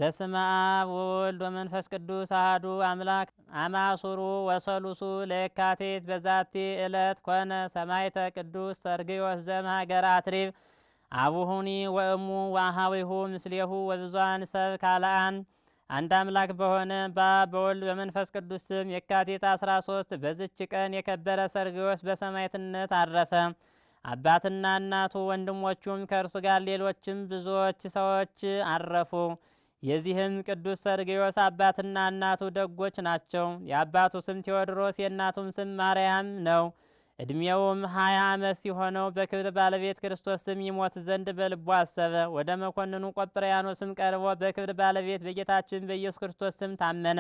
በስመ አብ ወወልድ ወመንፈስ ቅዱስ አሐዱ አምላክ አማሱሩ ወሰሉሱ ለየካቲት በዛቲ ዕለት ኮነ ሰማዕተ ቅዱስ ሰርግዮስ ዘእምሀገረ አትሪብ አቡሁኒ ወእሙ ወአኀዊሁ ምስሌሁ ወብዙኃን ሰብ ካልአን አንድ አምላክ በሆነ በአብ በወልድ በመንፈስ ቅዱስ ስም የካቲት 13 በዝች ቀን የከበረ ሰርግዮስ በሰማዕትነት አረፈ። አባትና እናቱ ወንድሞቹም ከእርሱ ጋር ሌሎችም ብዙዎች ሰዎች አረፉ። የዚህም ቅዱስ ሰርግዮስ አባትና እናቱ ደጎች ናቸው። የአባቱ ስም ቴዎድሮስ የእናቱም ስም ማርያም ነው። ዕድሜውም ሀያ ዓመት ሲሆነው በክብር ባለቤት ክርስቶስ ስም ይሞት ዘንድ በልቡ አሰበ። ወደ መኮንኑ ቆጵርያኖስም ቀርቦ በክብር ባለቤት በጌታችን በኢየሱስ ክርስቶስ ስም ታመነ።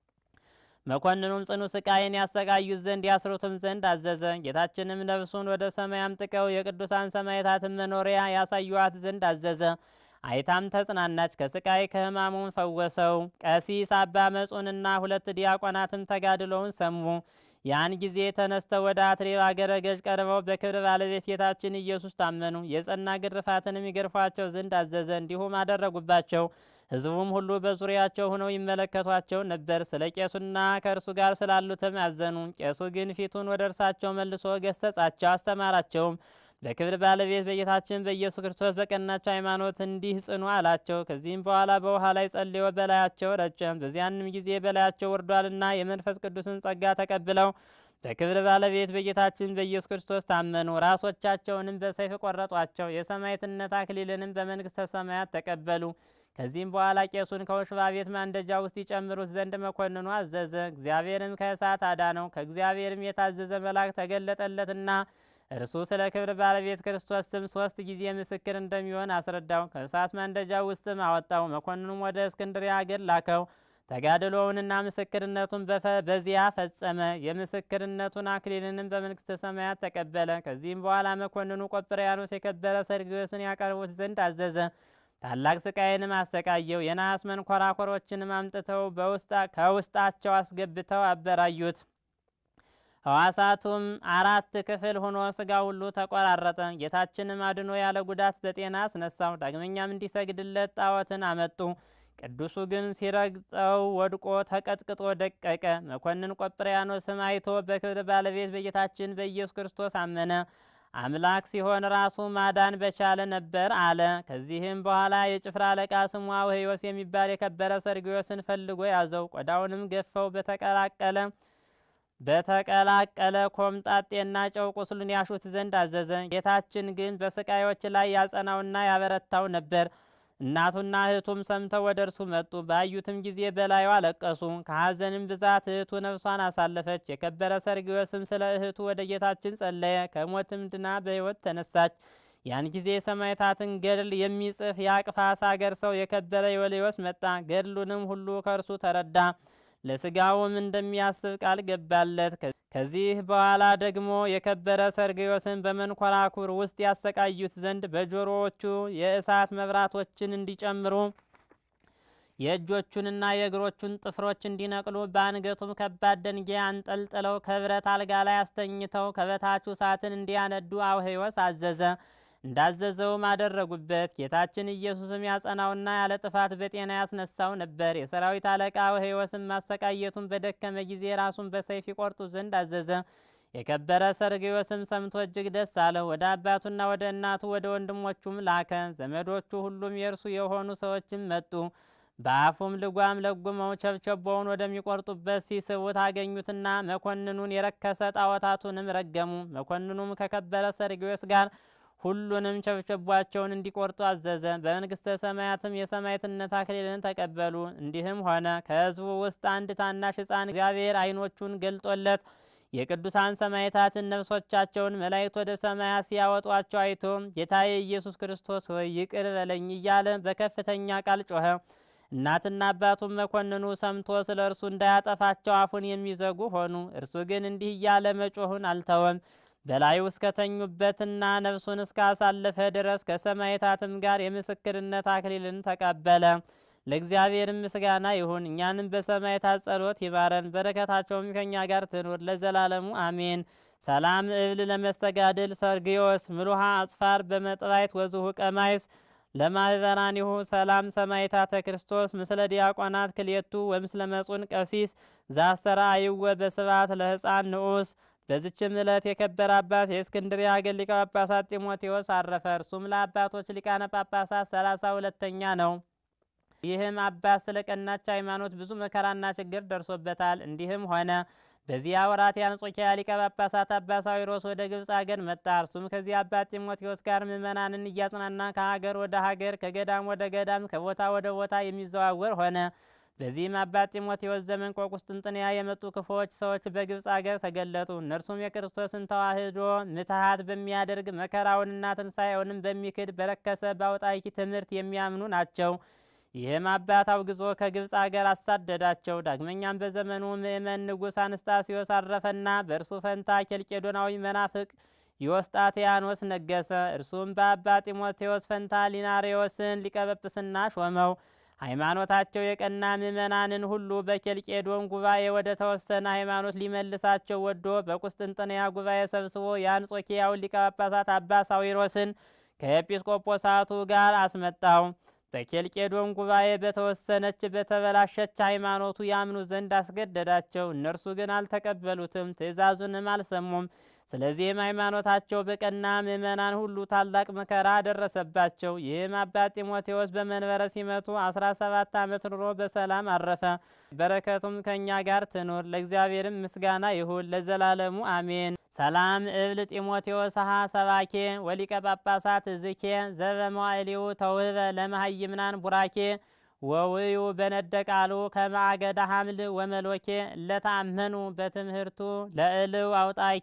መኮንኑም ጽኑ ስቃይን ያሰቃዩት ዘንድ ያስሩትም ዘንድ አዘዘ። ጌታችንም ነፍሱን ወደ ሰማይ አምጥቀው የቅዱሳን ሰማዕታትን መኖሪያ ያሳዩዋት ዘንድ አዘዘ። አይታም ተጽናናች፣ ከስቃይ ከሕማሙም ፈወሰው። ቀሲስ አባ መጹንና ሁለት ዲያቆናትም ተጋድሎውን ሰሙ። ያን ጊዜ ተነስተው ወደ አትሬብ አገረ ገዥ ቀርበው በክብር ባለቤት ጌታችን ኢየሱስ ታመኑ። የጸና ግርፋትንም ይገርፏቸው ዘንድ አዘዘ። እንዲሁም አደረጉባቸው። ሕዝቡም ሁሉ በዙሪያቸው ሆነው ይመለከቷቸው ነበር። ስለ ቄሱና ከእርሱ ጋር ስላሉትም አዘኑ። ቄሱ ግን ፊቱን ወደ እርሳቸው መልሶ ገሰጻቸው፣ አስተማራቸውም። በክብር ባለቤት በጌታችን በኢየሱስ ክርስቶስ በቀናች ሃይማኖት እንዲህ ጽኑ አላቸው። ከዚህም በኋላ በውሃ ላይ ጸልዮ በላያቸው ረጨ። በዚያንም ጊዜ በላያቸው ወርዷልና የመንፈስ ቅዱስን ጸጋ ተቀብለው በክብር ባለቤት በጌታችን በኢየሱስ ክርስቶስ ታመኑ። ራሶቻቸውንም በሰይፍ ቆረጧቸው። የሰማዕትነት አክሊልንም በመንግሥተ ሰማያት ተቀበሉ። ከዚህም በኋላ ቄሱን ከወሽባ ቤት ማንደጃ ውስጥ ይጨምሩት ዘንድ መኮንኑ አዘዘ። እግዚአብሔርም ከእሳት አዳነው። ከእግዚአብሔርም የታዘዘ መልአክ ተገለጠለትና እርሱ ስለ ክብር ባለቤት ክርስቶስ ስም ሶስት ጊዜ ምስክር እንደሚሆን አስረዳው። ከእሳት ማንደጃ ውስጥም አወጣው። መኮንኑም ወደ እስክንድርያ አገር ላከው። ተጋድሎውንና ምስክርነቱን በዚያ ፈጸመ። የምስክርነቱን አክሊልንም በመንግሥተ ሰማያት ተቀበለ። ከዚህም በኋላ መኮንኑ ቆጵርያኖስ የከበረ ሰርግዮስን ያቀርቡት ዘንድ አዘዘ። ታላቅ ስቃይንም አሰቃየው። የነሐስ መንኮራኮሮችንም አምጥተው ከውስጣቸው አስገብተው አበራዩት። ሕዋሳቱም አራት ክፍል ሆኖ ስጋ ሁሉ ተቆራረጠ። ጌታችንም አድኖ ያለ ጉዳት በጤና አስነሳው። ዳግመኛም እንዲሰግድለት ጣዖትን አመጡ። ቅዱሱ ግን ሲረግጠው ወድቆ ተቀጥቅጦ ደቀቀ። መኮንን ቆጵርያኖስም አይቶ በክብር ባለቤት በጌታችን በኢየሱስ ክርስቶስ አመነ። አምላክ ሲሆን ራሱ ማዳን በቻለ ነበር አለ። ከዚህም በኋላ የጭፍራ አለቃ ስሙ አውህዮስ የሚባል የከበረ ሰርግዮስን ፈልጎ ያዘው። ቆዳውንም ገፈው በተቀላቀለ በተቀላቀለ ኮምጣጤና ጨው ቁስሉን ያሹት ዘንድ አዘዘ። ጌታችን ግን በስቃዮች ላይ ያጸናውና ያበረታው ነበር። እናቱና እህቱም ሰምተው ወደ እርሱ መጡ። ባዩትም ጊዜ በላዩ አለቀሱ። ከሐዘንም ብዛት እህቱ ነፍሷን አሳለፈች። የከበረ ሰርግዮስም ስለ እህቱ ወደ ጌታችን ጸለየ። ከሞትም ድና በሕይወት ተነሳች። ያን ጊዜ የሰማዕታትን ገድል የሚጽፍ የአቅፋስ አገር ሰው የከበረ ዮልዮስ መጣ። ገድሉንም ሁሉ ከእርሱ ተረዳ። ለስጋውም እንደሚያስብ ቃል ገባለት። ከዚህ በኋላ ደግሞ የከበረ ሰርግዮስን በመንኮራኩር ውስጥ ያሰቃዩት ዘንድ በጆሮዎቹ የእሳት መብራቶችን እንዲጨምሩ የእጆቹንና የእግሮቹን ጥፍሮች እንዲነቅሉ በአንገቱም ከባድ ደንጊያ አንጠልጥለው ከብረት አልጋ ላይ አስተኝተው ከበታቹ እሳትን እንዲያነዱ አውህዮስ አዘዘ። እንዳዘዘውም አደረጉበት። ጌታችን ኢየሱስም ያጸናውና ያለ ጥፋት በጤና ያስነሳው ነበር። የሰራዊት አለቃ አውህዮስም ማሰቃየቱን በደከመ ጊዜ ራሱን በሰይፍ ይቆርጡ ዘንድ አዘዘ። የከበረ ሰርግዮስም ሰምቶ እጅግ ደስ አለው። ወደ አባቱና ወደ እናቱ ወደ ወንድሞቹም ላከ። ዘመዶቹ ሁሉም የእርሱ የሆኑ ሰዎችም መጡ። በአፉም ልጓም ለጉመው ቸብቸቦውን ወደሚቆርጡበት ሲስቡት አገኙትና መኮንኑን የረከሰ ጣዖታቱንም ረገሙ። መኮንኑም ከከበረ ሰርግዮስ ጋር ሁሉንም ቸብቸቧቸውን እንዲቆርጡ አዘዘ። በመንግሥተ ሰማያትም የሰማዕትነት አክሊልን ተቀበሉ። እንዲህም ሆነ ከሕዝቡ ውስጥ አንድ ታናሽ ሕፃን እግዚአብሔር ዓይኖቹን ገልጦለት የቅዱሳን ሰማዕታትን ነፍሶቻቸውን መላእክት ወደ ሰማያት ሲያወጧቸው አይቶ ጌታዬ ኢየሱስ ክርስቶስ ሆይ ይቅር በለኝ እያለ በከፍተኛ ቃል ጮኸ። እናትና አባቱም መኮንኑ ሰምቶ ስለ እርሱ እንዳያጠፋቸው አፉን የሚዘጉ ሆኑ። እርሱ ግን እንዲህ እያለ መጮኹን አልተወም። በላዩ እስከተኙበትና ነፍሱን እስካሳለፈ ድረስ ከሰማዕታትም ጋር የምስክርነት አክሊልን ተቀበለ። ለእግዚአብሔር ምስጋና ይሁን። እኛንም በሰማዕታት ጸሎት ይማረን፣ በረከታቸውም ከእኛ ጋር ትኑር ለዘላለሙ አሜን። ሰላም እብል ለመስተጋድል ሰርግዮስ ምሉሃ አጽፋር በመጥባይት ወዝሁ ቀማይስ ለማህበራኒሁ ሰላም ሰማይታተ ክርስቶስ ምስለ ዲያቆናት ክልኤቱ ወምስለ መጹን ቀሲስ ዛሰራ አይወ በስብሐት ለሕፃን ንዑስ። በዚችም ዕለት የከበረ አባት የእስክንድርያ አገር ሊቀ ጳጳሳት ጢሞቴዎስ አረፈ። እርሱም ለአባቶች ሊቃነ ጳጳሳት ሰላሳ ሁለተኛ ነው። ይህም አባት ስለ ቀናች ሃይማኖት ብዙ መከራና ችግር ደርሶበታል። እንዲህም ሆነ በዚያ ወራት የአንጾኪያ ሊቀ ጳጳሳት አባ ሳዊሮስ ወደ ግብፅ አገር መጣ። እርሱም ከዚህ አባት ጢሞቴዎስ ጋር ምእመናንን እያጽናና ከሀገር ወደ ሀገር ከገዳም ወደ ገዳም ከቦታ ወደ ቦታ የሚዘዋወር ሆነ። በዚህም አባት ጢሞቴዎስ ዘመን ከቁስጥንጥንያ የመጡ ክፉዎች ሰዎች በግብፅ አገር ተገለጡ። እነርሱም የክርስቶስን ተዋሕዶ ምትሃት በሚያደርግ መከራውንና ትንሣኤውንም በሚክድ በረከሰ በአውጣቂ ትምህርት የሚያምኑ ናቸው። ይህም አባት አውግዞ ከግብፅ አገር አሳደዳቸው። ዳግመኛም በዘመኑ ምእመን ንጉሥ አንስጣስዮስ አረፈና በእርሱ ፈንታ ኬልቄዶናዊ መናፍቅ ዮስጣቴያኖስ ነገሰ። እርሱም በአባ ጢሞቴዎስ ፈንታ ሊናሬዎስን ሊቀበጵስና ሾመው። ሃይማኖታቸው የቀና ምእመናንን ሁሉ በኬልቄዶን ጉባኤ ወደ ተወሰነ ሃይማኖት ሊመልሳቸው ወዶ በቁስጥንጥንያ ጉባኤ ሰብስቦ የአንጾኪያውን ሊቀ ጳጳሳት አባ ሳዊሮስን ከኤጲስቆጶሳቱ ጋር አስመጣው። በኬልቄዶን ጉባኤ በተወሰነች በተበላሸች ሃይማኖቱ ያምኑ ዘንድ አስገደዳቸው። እነርሱ ግን አልተቀበሉትም፣ ትእዛዙንም አልሰሙም። ስለዚህም ሃይማኖታቸው በቀና ምእመናን ሁሉ ታላቅ መከራ ደረሰባቸው። ይህም አባት ጢሞቴዎስ በመንበረ ሲመቱ አስራ ሰባት ዓመት ኑሮ በሰላም አረፈ። በረከቱም ከእኛ ጋር ትኑር፣ ለእግዚአብሔርም ምስጋና ይሁን ለዘላለሙ አሜን። ሰላም እብል ጢሞቴዎስ ሀ ሰባኬ ወሊቀ ጳጳሳት እዝኬ ዘበመዋዕሊው ተውህበ ለመሃይምናን ቡራኬ ወውዩ በነደቃሉ ከማዕገደ ሐምል ወመሎኬ ለታመኑ በትምህርቱ ለእልው አውጣኬ።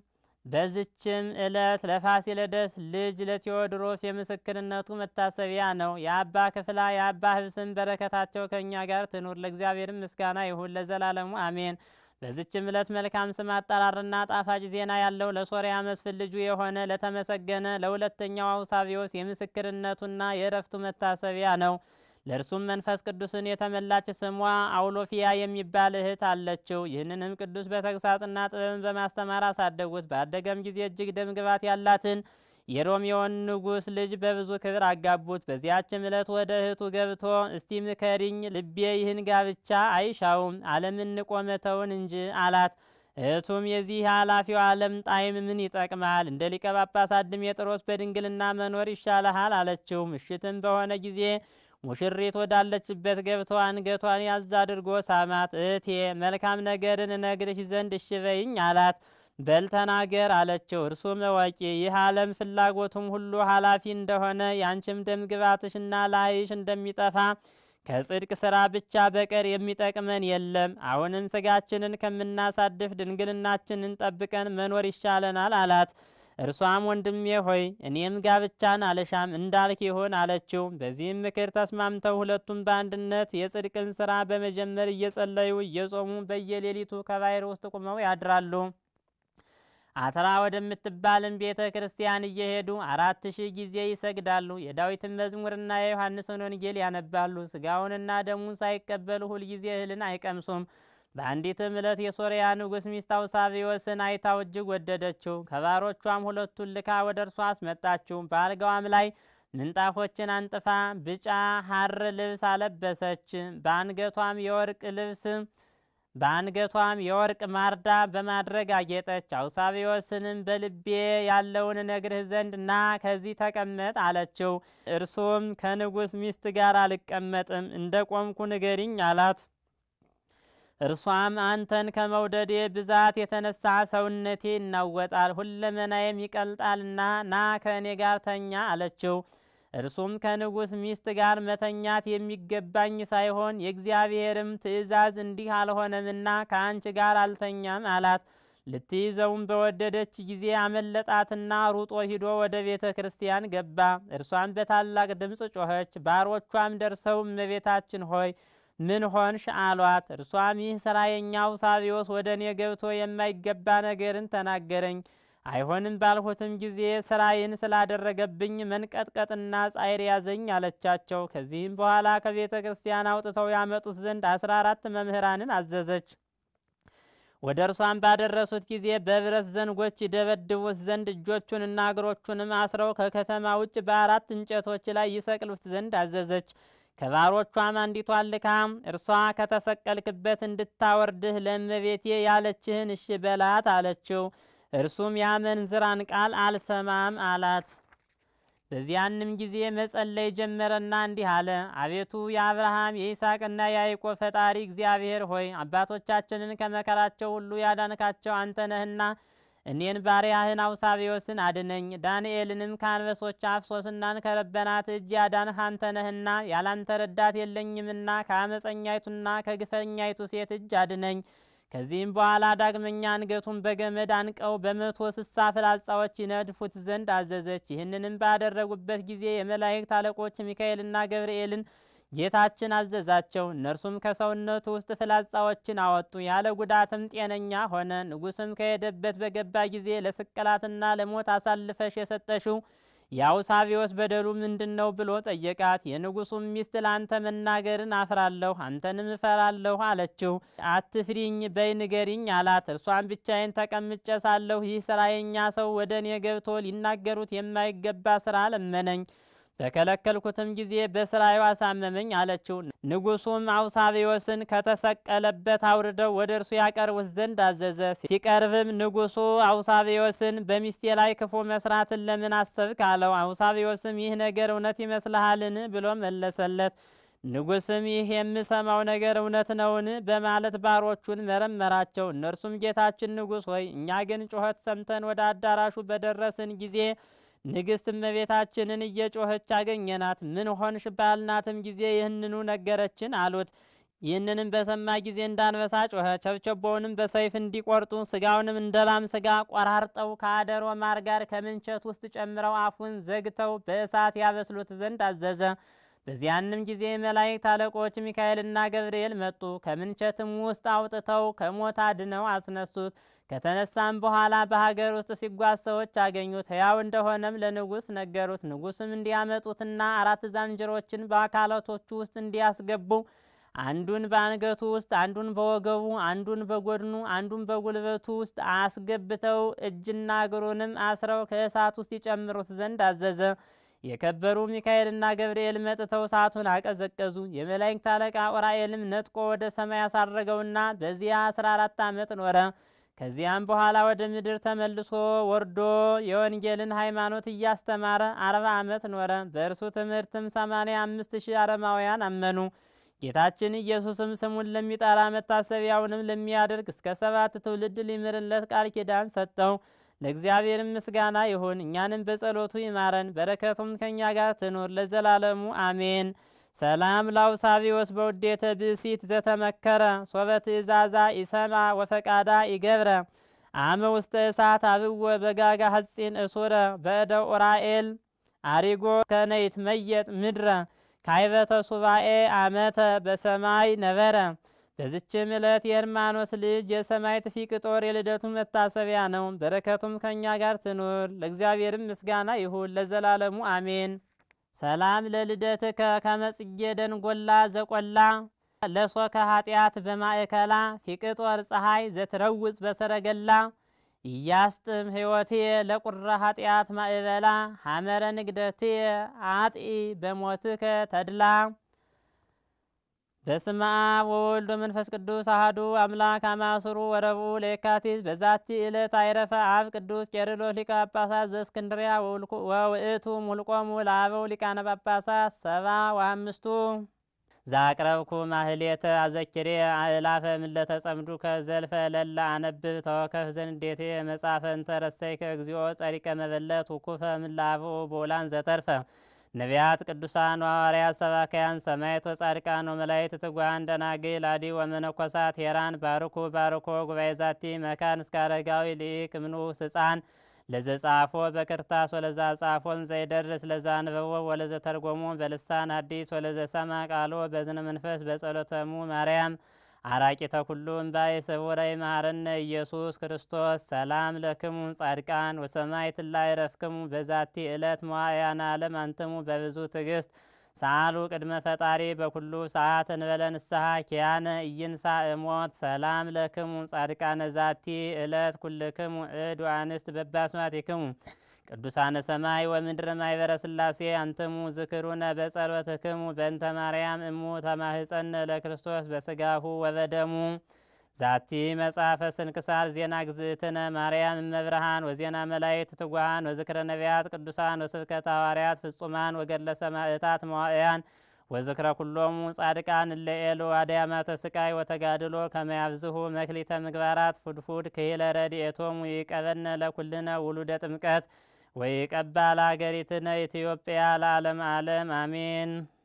በዝችም ዕለት ለፋሲለደስ ልጅ ለቴዎድሮስ የምስክርነቱ መታሰቢያ ነው። የአባ ክፍላ የአባ ህብስም በረከታቸው ከእኛ ጋር ትኑር፣ ለእግዚአብሔርም ምስጋና ይሁን ለዘላለሙ አሜን። በዚችም ዕለት መልካም ስም አጠራርና ጣፋጭ ዜና ያለው ለሶርያ መስፍን ልጁ የሆነ ለተመሰገነ ለሁለተኛው አውሳቢዎስ የምስክርነቱና የእረፍቱ መታሰቢያ ነው። ለእርሱም መንፈስ ቅዱስን የተመላች ስሟ አውሎፊያ የሚባል እህት አለችው። ይህንንም ቅዱስ በተግሳጽና ጥበብን በማስተማር አሳደጉት። ባደገም ጊዜ እጅግ ደምግባት ያላትን የሮሚዮን ንጉሥ ልጅ በብዙ ክብር አጋቡት። በዚያችም ዕለት ወደ እህቱ ገብቶ እስቲ ምከሪኝ፣ ልቤ ይህን ጋብቻ አይሻውም፣ ዓለምን ንቆ መተውን እንጂ አላት። እህቱም የዚህ ኃላፊው ዓለም ጣዕም ምን ይጠቅማል? እንደ ሊቀ ጳጳሳት ድሜጥሮስ በድንግልና መኖር ይሻልሃል አለችው። ምሽትም በሆነ ጊዜ ሙሽሪት ወዳለችበት ገብቶ አንገቷን ያዝ አድርጎ ሳማት። እህቴ መልካም ነገርን እነግርሽ ዘንድ እሺ በይኝ አላት። በል ተናገር አለችው። እርሱም እወቂ ይህ ዓለም ፍላጎቱም ሁሉ ኃላፊ እንደሆነ ያንቺም ደምግባትሽና ላይሽ እንደሚጠፋ ከጽድቅ ስራ ብቻ በቀር የሚጠቅመን የለም። አሁንም ስጋችንን ከምናሳድፍ ድንግልናችንን ጠብቀን መኖር ይሻለናል አላት። እርሷም ወንድሜ ሆይ እኔም ጋብቻን አልሻም እንዳልክ ይሁን አለችው። በዚህም ምክር ተስማምተው ሁለቱም በአንድነት የጽድቅን ስራ በመጀመር እየጸለዩ እየጾሙ በየሌሊቱ ከባሕር ውስጥ ቁመው ያድራሉ። አትራ ወደምትባልን ቤተ ክርስቲያን እየሄዱ አራት ሺህ ጊዜ ይሰግዳሉ። የዳዊትን መዝሙርና የዮሐንስን ወንጌል ያነባሉ። ስጋውንና ደሙን ሳይቀበሉ ሁልጊዜ እህልን አይቀምሱም። በአንዲትም ዕለት የሶርያ ንጉሥ ሚስት አውሳቢዎስን አይታው እጅግ ወደደችው። ከባሮቿም ሁለቱን ልካ ወደ እርሷ አስመጣችው። በአልጋዋም ላይ ምንጣፎችን አንጥፋ ብጫ ሐር ልብስ አለበሰች። በአንገቷም የወርቅ ልብስ በአንገቷም የወርቅ ማርዳ በማድረግ አጌጠች። አውሳቢዎስንም በልቤ ያለውን ነግርህ ዘንድ ና ከዚህ ተቀመጥ አለችው። እርሱም ከንጉሥ ሚስት ጋር አልቀመጥም፣ እንደ ቆምኩ ንገሪኝ አላት። እርሷም አንተን ከመውደዴ ብዛት የተነሳ ሰውነቴ ይናወጣል፣ ሁለመናዬም ይቀልጣልና ና ከእኔ ጋር ተኛ አለችው። እርሱም ከንጉሥ ሚስት ጋር መተኛት የሚገባኝ ሳይሆን የእግዚአብሔርም ትእዛዝ እንዲህ አልሆነምና ከአንቺ ጋር አልተኛም አላት። ልትይዘውም በወደደች ጊዜ አመለጣትና ሩጦ ሂዶ ወደ ቤተ ክርስቲያን ገባ። እርሷም በታላቅ ድምፅ ጮኸች። ባሮቿም ደርሰው እመቤታችን ሆይ ምን ሆንሽ አሏት። እርሷም ይህ ሥራየኛው ሳቢዎስ ወደ እኔ ገብቶ የማይገባ ነገርን ተናገረኝ። አይሆንም ባልሁትም ጊዜ ስራዬን ስላደረገብኝ መንቀጥቀጥና ጻይር ያዘኝ አለቻቸው። ከዚህም በኋላ ከቤተ ክርስቲያን አውጥተው ያመጡት ዘንድ አስራ አራት መምህራንን አዘዘች። ወደ እርሷም ባደረሱት ጊዜ በብረት ዘንጎች ይደበድቡት ዘንድ እጆቹንና እግሮቹንም አስረው ከከተማ ውጭ በአራት እንጨቶች ላይ ይሰቅሉት ዘንድ አዘዘች። ከባሮቿም አንዲቷን ልካ እርሷ ከተሰቀልክበት እንድታወርድህ ለእመቤቴ ያለችህን እሺ በላት አለችው። እርሱም የአመንዝራን ቃል አልሰማም አላት። በዚያንም ጊዜ መጸለይ ጀመረና እንዲህ አለ። አቤቱ የአብርሃም የይስሐቅና የያዕቆብ ፈጣሪ እግዚአብሔር ሆይ አባቶቻችንን ከመከራቸው ሁሉ ያዳንካቸው አንተ ነህና እኔን ባሪያህን አውሳቢዎስን አድነኝ። ዳንኤልንም ከአንበሶች አፍ ሶስናን ከረበናት እጅ ያዳንህ አንተ ነህና ያላንተ ረዳት የለኝምና ከአመፀኛይቱና ከግፈኛይቱ ሴት እጅ አድነኝ። ከዚህም በኋላ ዳግመኛ አንገቱን በገመድ አንቀው በመቶ ስሳ ፍላጻዎች ይነድፉት ዘንድ አዘዘች። ይህንንም ባደረጉበት ጊዜ የመላእክት አለቆች ሚካኤልና ገብርኤልን ጌታችን አዘዛቸው። እነርሱም ከሰውነቱ ውስጥ ፍላጻዎችን አወጡ፣ ያለ ጉዳትም ጤነኛ ሆነ። ንጉሥም ከሄደበት በገባ ጊዜ ለስቅላትና ለሞት አሳልፈሽ የሰጠሽው የአውሳቢዎስ በደሉ ምንድን ነው ብሎ ጠየቃት። የንጉሱም ሚስት ለአንተ መናገርን አፍራለሁ፣ አንተንም እፈራለሁ አለችው። አትፍሪኝ በይ ንገሪኝ አላት። እርሷን ብቻዬን ተቀምጬ ሳለሁ ይህ ስራ የኛ ሰው ወደ እኔ ገብቶ ሊናገሩት የማይገባ ስራ ለመነኝ በከለከልኩትም ጊዜ በስራዩ አሳመመኝ አለችው። ንጉሱም አውሳቢዎስን ከተሰቀለበት አውርደው ወደ እርሱ ያቀርቡት ዘንድ አዘዘ። ሲቀርብም ንጉሱ አውሳቢዎስን በሚስቴ ላይ ክፉ መስራትን ለምን አሰብክ አለው። አውሳቢዎስም ይህ ነገር እውነት ይመስልሃልን ብሎ መለሰለት። ንጉስም ይህ የምሰማው ነገር እውነት ነውን? በማለት ባሮቹን መረመራቸው። እነርሱም ጌታችን ንጉሥ ሆይ እኛ ግን ጩኸት ሰምተን ወደ አዳራሹ በደረስን ጊዜ ንግሥት እመቤታችንን እየጮኸች አገኘናት። ምን ሆንሽ ባልናትም ጊዜ ይህንኑ ነገረችን አሉት። ይህንንም በሰማ ጊዜ እንዳንበሳ ጮኸ። ቸብቸቦውንም በሰይፍ እንዲቆርጡ ስጋውንም እንደ ላም ስጋ ቆራርጠው ከአደሮ ማር ጋር ከምንቸት ውስጥ ጨምረው አፉን ዘግተው በእሳት ያበስሉት ዘንድ አዘዘ። በዚያንም ጊዜ መላእክት አለቆች ሚካኤልና ገብርኤል መጡ። ከምንቸትም ውስጥ አውጥተው ከሞት አድነው አስነሱት። ከተነሳም በኋላ በሀገር ውስጥ ሲጓዝ ሰዎች አገኙት። ሕያው እንደሆነም ለንጉሥ ነገሩት። ንጉሥም እንዲያመጡትና አራት ዛንጅሮችን በአካላቶቹ ውስጥ እንዲያስገቡ አንዱን በአንገቱ ውስጥ፣ አንዱን በወገቡ፣ አንዱን በጎድኑ፣ አንዱን በጉልበቱ ውስጥ አስገብተው እጅና እግሩንም አስረው ከእሳት ውስጥ ይጨምሩት ዘንድ አዘዘ። የከበሩ ሚካኤልና ገብርኤል መጥተው እሳቱን አቀዘቀዙ። የመላእክት አለቃ ዑራኤልም ነጥቆ ወደ ሰማይ ያሳረገውና በዚያ አስራ አራት ዓመት ኖረ። ከዚያም በኋላ ወደ ምድር ተመልሶ ወርዶ የወንጌልን ሃይማኖት እያስተማረ አርባ ዓመት ኖረ። በእርሱ ትምህርትም ሰማንያ አምስት ሺህ አረማውያን አመኑ። ጌታችን ኢየሱስም ስሙን ለሚጠራ መታሰቢያውንም ለሚያደርግ እስከ ሰባት ትውልድ ሊምርለት ቃል ኪዳን ሰጠው። ለእግዚአብሔርም ምስጋና ይሁን፣ እኛንም በጸሎቱ ይማረን፣ በረከቱም ከእኛ ጋር ትኑር ለዘላለሙ አሜን። ሰላም ላውሳቢዎስ በውዴተ ብእሲት ዘተመከረ ሶበ ትእዛዛ ኢሰማ ወፈቃዳ ይገብረ አመ ውስተ እሳት አብወ በጋጋ ሐጺን እሱረ በእደው ዑራኤል አሪጎ ከነይት መየጥ ምድረ ካይበተ ሱባኤ አመተ በሰማይ ነበረ። በዝችም ዕለት የእርማኖስ ልጅ የሰማዕት ፊቅጦር የልደቱ መታሰቢያ ነው። በረከቱም ከእኛ ጋር ትኑር፣ ለእግዚአብሔርም ምስጋና ይሁን ለዘላለሙ አሜን። ሰላም ለልደትከ ከመጽጌ ደንጎላ ዘቆላ ለሶከ ኃጢአት በማእከላ ፊቅጦር ፀሐይ ዘትረውፅ በሰረገላ እያስጥም ሕይወቴ ለቁረ ኃጢአት ማእበላ ሐመረ ንግደቴ አጢ በሞትከ ተድላ በስመ አብ ወወልድ ወመንፈስ ቅዱስ አሐዱ አምላክ አማስሩ ወረቡዕ ለየካቲት በዛቲ ዕለት አይረፈ አብ ቅዱስ ቄርሎስ ሊቀ ጳጳሳት ዘእስክንድርያ ወውእቱ ሙልቆሙ ለአበው ሊቃነ ጳጳሳት ሰባ ወአምስቱ ዛቅረብኩ ማህሌተ አዘኪሬ አእላፈ ምለተ ጸምዱከ ዘልፈ ለላ አነብብ ተወከፍ ዘንዴቴ መጻፈ እንተረሰይከ እግዚኦ ጸሪቀ መበለት ውኩፈ ምላብኡ ቦላን ዘተርፈ ነቢያት ቅዱሳን ሐዋርያት ሰባካያን ሰማዕት ወጻድቃን ወመላእክት ትጉሃን ደናግል አዲ ወመነኮሳት ሄራን ባርኩ ባርኮ ጉባኤ ዛቲ መካን እስከ አረጋዊ ሊቅ ምኑስ ሕፃን ለዘጻፎ በክርታስ ወለዛ ጻፎን ዘይደርስ ለዛ አንበቦ ወለዘ ተርጎሞ በልሳን አዲስ ወለዘ ሰማ ቃሎ በዝነ መንፈስ በጸሎተሙ ማርያም አራቂተ ኩሉ እምባይ ስውረይ መሐረነ ኢየሱስ ክርስቶስ ሰላም ለክሙ ጻድቃን ወሰማዕት ላይ ረፍክሙ በዛቲ ዕለት መዋዕያነ ዓለም አንትሙ በብዙ ትዕግስት ሳሉ ቅድመ ፈጣሪ በኩሉ ሰዓት እንበለ ንስሐ ኪያነ ኢይንሣ እሞት ሰላም ለክሙ ጻድቃነ ዛቲ ዕለት ኩልክሙ እድ ወአንስት በባስማቲክሙ ቅዱሳነ ሰማይ ወምድር ማይበረ ሥላሴ አንትሙ ዝክሩነ በጸሎትክሙ በእንተ ማርያም እሙ ተማህፀነ ለክርስቶስ በስጋሁ ወበደሙ ዛቲ መጽሐፈ ስንክሳር ዜና ግዝእትነ ማርያም እመብርሃን ወዜና መላእክት ትጉሃን ወዝክረ ነቢያት ቅዱሳን ወስብከተ ሐዋርያት ፍጹማን ወገድለ ሰማዕታት መዋዕያን ወዝክረ ኩሎሙ ጻድቃን እለ ኤሉ አድያማተ ስቃይ ወተጋድሎ ከመያብዝሁ መክሊተ ምግባራት ፉድፉድ ክሂለ ረድኤቶሙ ይቀበነ ለኩልነ ውሉደ ጥምቀት ወይቀባ ለሀገሪትነ ኢትዮጵያ ለዓለም ዓለም አሜን።